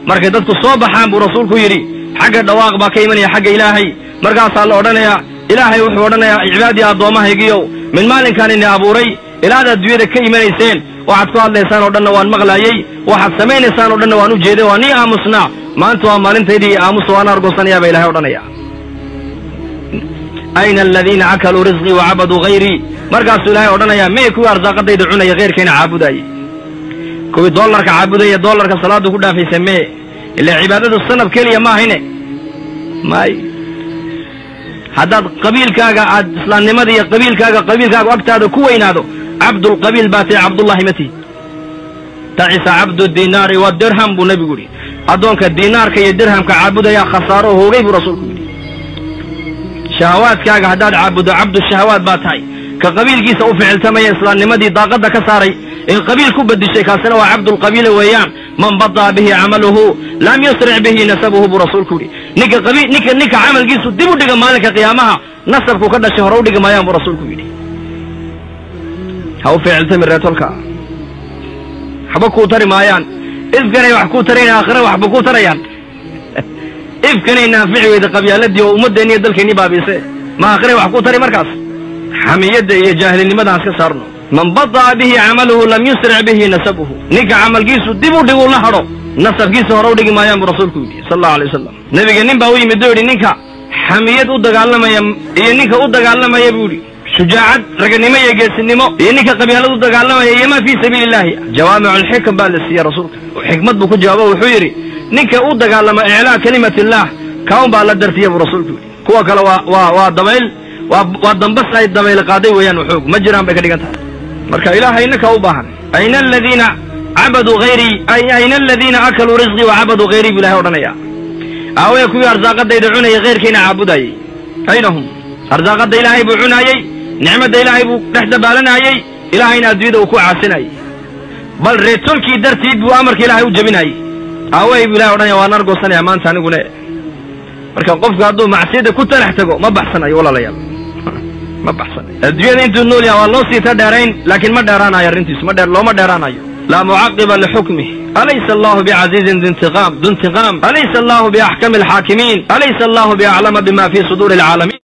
markay dadku soo baxaan buu rasuulku yidhi xagga dhawaaq baa ka imanaya xagga ilaahay markaasaa la odhanayaa ilaahay wuxuu odhanayaa cibaadii addoommahaygiiow min maalinkaan ini abuuray ilaad adduunyada ka imanayseen waxaad ku hadlaysaan oo dhanna waan maqlaayey waxaad samaynaysaan oo dhanna waan u jeeday waa nii aamusnaa maanta waa maalintaydii aamusa waan argoosanayaa baa ilahay odhanaya ayna aladiina akaluu risqii wacabaduu hayrii markaasuu ilaahay odhanayaa miyay kuwii arsaaqadayda cunaya khayrkayna caabudaayey kuwii dollarka caabudaya dollarka salaadu ku dhaafaysa mee ilaa cibaadadu sanab keliya ma ahayne may haddaad qabiilkaaga aad islaamnimada iyo qabiilkaaga qabiilkaaga agtaada ku weynaado cabdulqabiil baa tahay cabdullahi mati tacisa cabdu dinaari wa dirham buu nebigu yidhi addoonka diinaarka iyo dirhamka caabudaya khasaaro hoogay buu rasuulku yidhi shahawaadkaaga haddaad caabuddo cabdu shahawaad baa tahay ka qabiilkiisa u ficiltamaya islaamnimadii daaqadda ka saaray ee qabiil ku bedishay kaasina waa cabdulqabiila weeyaan man badaa bihi camaluhu lam yusric bihi nasabuhu buu rasuulku yidhi ninka qabiil ninka ninka camalkiisu dib u dhiga maalinka qiyaamaha nasabku ka dhashay hore u dhigi maayaan buu rasuulku yidhi ha u ficiltami reetolka waxba kuu tari maayaan ifkanay wax kuu tarayn aakhira waxba kuu tarayaan ifkanay naafici weyda qabyaaladii oo ummaddeenni iyo dalkeennii baabiise ma aakhiray wax kuu tari markaas xamiyadda iyo jaahilinimadan iska saarno man bada'a bihi camaluhu lam yusric bihi nasabuhu ninka camalkiisu dib u dhig u la hadho nasabkiisa hore u dhigi maayaan buu rasuulku yidhi sal allahu alay wasalam nebiga nin baa u yimid oo yidhi ninka xamiyad u dagaalamaya iyo ninka u dagaalamaya buu yidhi shujaacad raganimo iyo geesinimo iyo ninka qabyaalad u dagaalamaya iyo ma fii sabiili illahi jawaamicu alxikam baa la siiyey rasuulka xikmad buu ku jawaabo wuxuu yidhi ninka u dagaalama iclaa kelimat illaah kaun baa la dartiya buu rasuulku yidhi kuwa kale waa waa waa dabayl waa waa dambas ay dabayl qaaday weeyaan xoog ma jiraan bay ka dhigan tahay marka ilaahay ninka u baahan ayna aladiina cabaduu hayrii ayna aladiina akaluu risqii wacabaduu hayrii buu ilahay odhanaya aawaya kuwii arsaaqadayda cunayay khayrkiina caabudayey ayna hum arsaaqadda ilaahay buu cunaayey nicmadda ilaahay buu dhex dabaalanaayey ilaahayna adduunyada uu ku caasinayey bal reetolkii dartiid buu amarka ilaahay u jebinaayey aaway buu ilahay odhanaya waan argoosanaya maanta anigune marka qofku hadduu macsiyadda ku talax tago ma baxsanayo walaalayaal ma baxsanayo adduunyada intuu nool yaha waa loo siita dheerayn laakiin ma dheeraanayo arrintiisu ma dheer looma dheeraanayo laa mucaqiba lixukmih alaysa allahu bicasiizin dintiqaam dintiqaam alaysa allahu biaxkami alxaakimiin alaysa allahu biaclama bima fii suduuri alcaalamiin